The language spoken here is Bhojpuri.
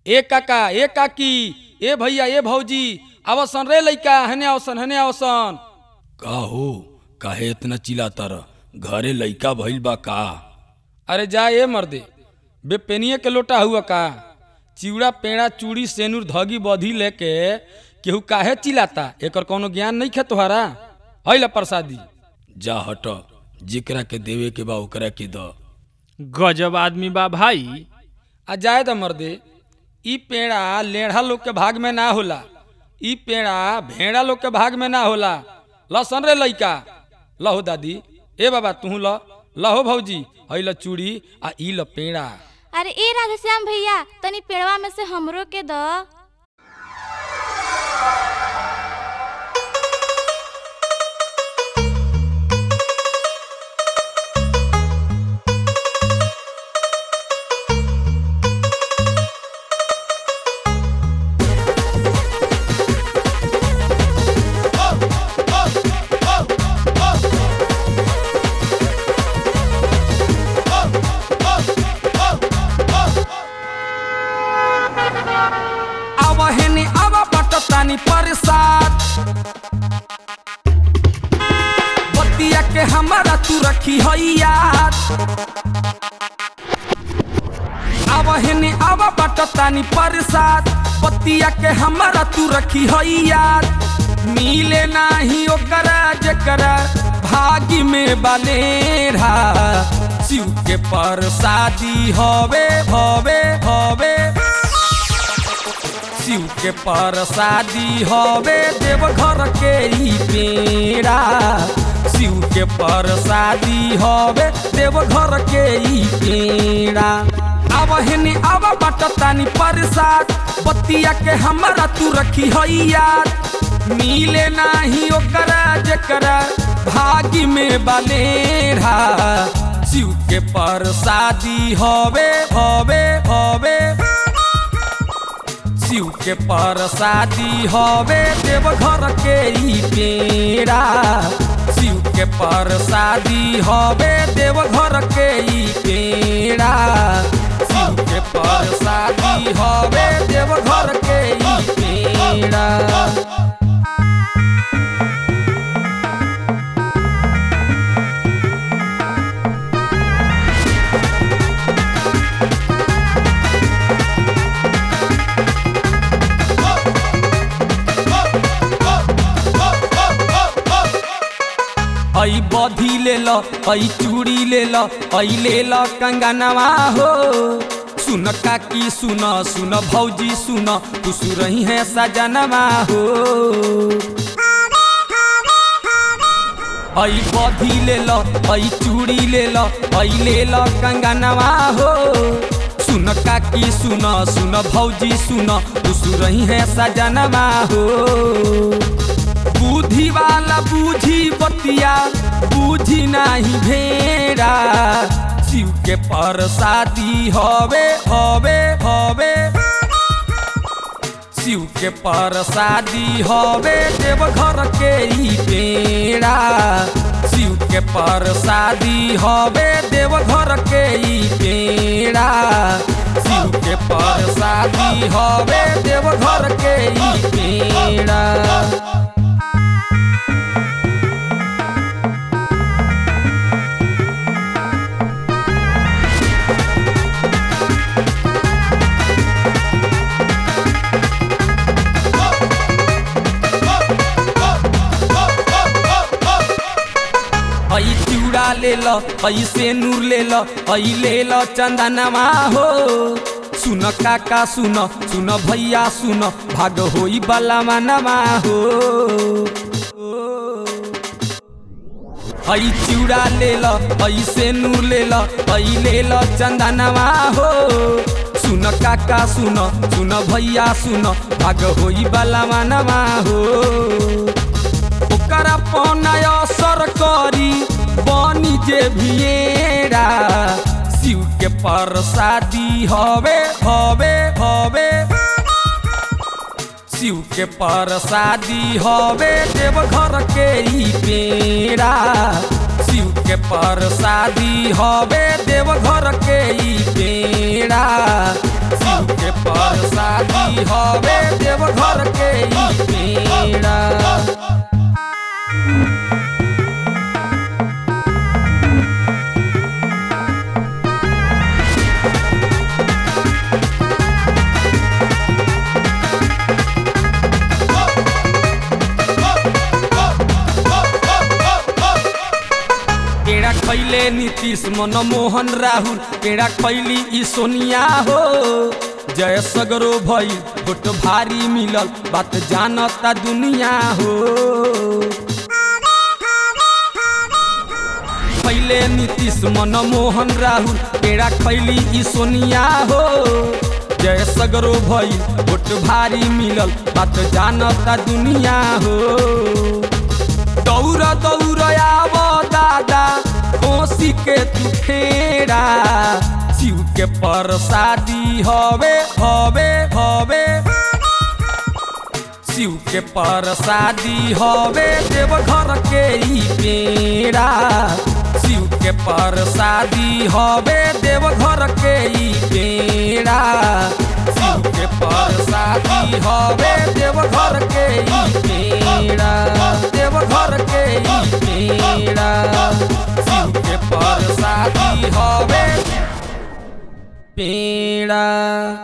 ए काका ए काकी ए भैया ए भौजी आवसन रे लइका हने आवसन हने आवसन का हो काहे इतना चिल्लाता रह घरे लइका भइल बा का अरे जा ए मर्दे बेपेनिए के लोटा हुआ का चिवड़ा पेड़ा चूड़ी सेनुर धगी बधी लेके केहू काहे चिल्लाता एकर कोनो ज्ञान नहीं खे तोहरा हैला प्रसादी जा हट जेकरा के देवे के बा ओकरा के द गजब आदमी बा भाई आ जाए द मर्दे ई पेड़ा लेढ़ा लोग के भाग में ना होला ई पेड़ा भेड़ा लोग के भाग में ना होला लसन रे लइका लहो दादी ए बाबा तू ल लहो भौजी हई ल चूड़ी आ ई ल पेड़ा अरे ए राधेश्याम भैया तनी पेड़वा में से हमरो के द आवा हेने आवा बटतानी परसाद बतिया के हमारा तू रखी हई याद आवा हेने आवा बटतानी परसाद बतिया के हमारा तू रखी हई याद मिले नाही ओकरा जेकरा भागी में बलेरा शिव के परसादी हवे हवे हवे शिव के परसादी हवे देवघर के ई पेड़ा शिव के परसादी हवे देवघर के ई पेड़ा अब हेने अब बटतानी परसाद बतिया के हमारा तू रखी हई याद मिले नाही ओकरा जेकरा भागी में बलेरा शिव के परसादी हवे हवे हवे शिव के परसादी हवे देवघर के ई पेड़ा शिव के परसादी हवे देवघर के ई पेड़ा शिव के परसादी हवे देवघर के ई पेड़ा ऐ बधी ले ल ऐ चूड़ी ले ल ऐ ले ल कंगनवा हो सुन काकी सुन सुन भौजी सुन तू सुरही है सजनवा हो ऐ बधी ले ल ऐ चूड़ी ले ल ऐ ले ल कंगनवा हो सुन काकी सुन सुन भौजी सुन तू सुरही है सजनवा हो बुद्धि वाला बूझी बतिया बूझी नाही भेड़ा शिव के परसादी हवे हवे हवे शिव के परसादी हवे देवघर के ई पेड़ा शिव के परसादी हवे देवघर के ई पेड़ा शिव के परसादी हवे देवघर के ई पेड़ा ऐ चूड़ा ले ल ऐ सेनूर ले ल ऐ ले ल चंदनवा हो सुन काका सुन सुन भैया सुन भाग होई बला मनवा हो ऐ चूड़ा ले ल ऐ सेनूर ले ल ऐ ले ल चंदनवा हो सुन काका सुन सुन भैया सुन भाग होई बला मनवा हो ओकरा पौनय असर करी बनी जे भिएरा शिव के परसादी हवे हवे हवे शिव के परसादी हवे देवघर के ई पेड़ा शिव के परसादी हवे देवघर के ई पेड़ा शिव के परसादी हवे देवघर के ई पेड़ा पेड़ा खैले नीतीश मनमोहन राहुल पेड़ा खैली ई सोनिया हो जय सगरो भई भोट भारी मिलल बात जानता दुनिया हो खैले नीतीश मनमोहन राहुल पेड़ा खैली ई सोनिया हो जय सगरो भई भोट भारी मिलल बात जानता दुनिया हो दौड़ दौड़ आव दादा कोसी के तू फेरा शिव के परसादी हवे हवे हवे शिव के परसादी हवे देवघर के ई पेड़ा शिव के परसादी हवे देवघर के ई पेड़ा शिव के परसादी हवे देवघर के ई पेड़ा देवघर के ई पेड़ा शिव के परसादी हवे पेड़ा